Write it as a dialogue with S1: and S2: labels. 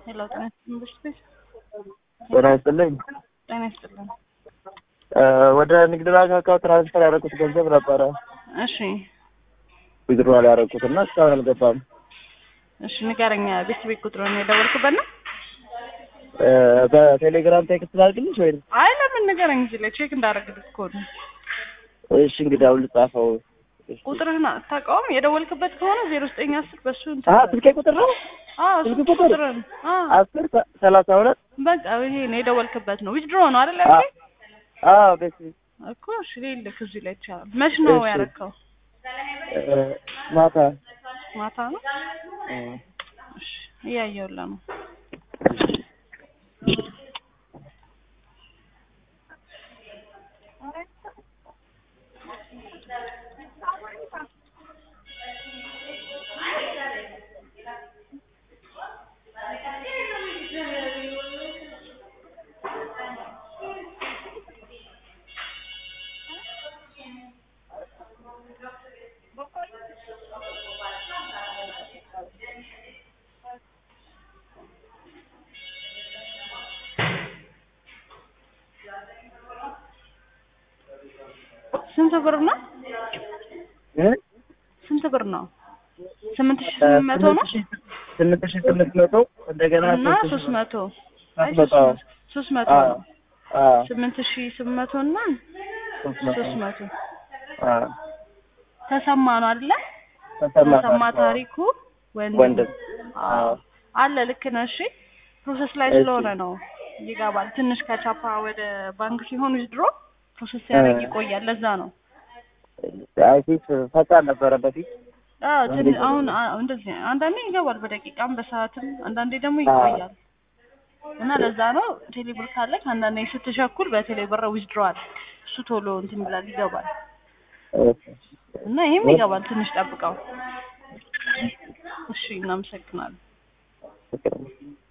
S1: ሄሎ ጤና ይስጥልኝ ብሽት
S2: ጤና ይስጥልኝ።
S1: ጤና ይስጥልኝ።
S2: ወደ ንግድ ባንክ አካውንት ትራንስፈር ያደረኩት ገንዘብ ነበረ
S1: እሺ
S2: ዊዝድሮዋል ያደረኩት እና እስካሁን አልገባም።
S1: እሺ ንገረኛ። ቤት ቤት ቁጥሩን የደወልክበት ነው?
S2: በቴሌግራም ቴክስት ላድርግልሽ ወይ?
S1: አይ ለምን ንገረኝ። እዚህ ላይ ቼክ እንዳደረግልህ እኮ ነው።
S2: እሺ እንግዲህ አሁን ልጻፈው።
S1: ቁጥርህን አታውቀውም? የደወልክበት ከሆነ ዜሮ ዘጠኝ አስር በሱ እንትን
S2: አሀ ስልኬ ቁጥር ነው
S1: አዎ
S2: ስልክ
S1: ስልክ
S2: ቁጥር?
S1: ቁጥርን አዎ
S2: አስር ሰ- ሰላሳ ሁለት
S1: በቃ ይሄ ነው የደወልክበት ነው። ዊዝድሮ ነው አይደል?
S2: አ-
S1: ያልከኝ
S2: አዎ ቤት
S1: እኮ እሺ ልልክ እዚህ ላይ ይቻላል። መች ነው
S2: እሺ።
S1: ያረከው?
S2: ማታ
S1: ማታ ነው። እሺ እያየሁልህ ነው። ስንት ብር ነው?
S2: እ?
S1: ስንት ብር ነው? ስምንት ሺህ ስምንት መቶ ነው
S2: ስምንት ሺህ ስምንት መቶ እንደገና
S1: እና ሶስት መቶ አይ
S2: ሶስት መቶ
S1: ሶስት መቶ
S2: አዎ
S1: ነው።
S2: አዎ
S1: ስምንት ሺህ ስምንት መቶ እና
S2: ሶስት መቶ
S1: ሶስት መቶ
S2: አዎ
S1: ተሰማ ነው አይደለ?
S2: ተሰማ
S1: ተሰማ
S2: ታሪኩ።
S1: ታሪኩ ወንድም
S2: ወንድም
S1: አዎ
S2: አዎ
S1: አለ። ልክ ነህ። እሺ ፕሮሰስ ላይ
S2: እሺ።
S1: ስለሆነ ነው ይገባል። ትንሽ ከቻፓ ወደ ባንክ ሲሆን ዊዝድሮ ፕሮሰስ ሲያደርግ
S2: እ።
S1: ይቆያል። ለዛ ነው
S2: አይ ፊት ፈጣን ነበረ በፊት
S1: አዎ ትን-
S2: እንዴት ነው?
S1: አሁን አ- እንደዚህ አንዳንዴ ይገባል በደቂቃም በሰዓትም አንዳንዴ ደግሞ
S2: አዎ።
S1: ይቆያል እና ለዛ ነው ቴሌብር ካለ አንዳንዴ ስትቸኩል በቴሌብር ዊዝድሮዋል እሱ ቶሎ እንትን ይላል ይገባል እና ይሄም ይገባል ትንሽ ጠብቀው እሺ እናመሰግናለን
S2: ፍቅር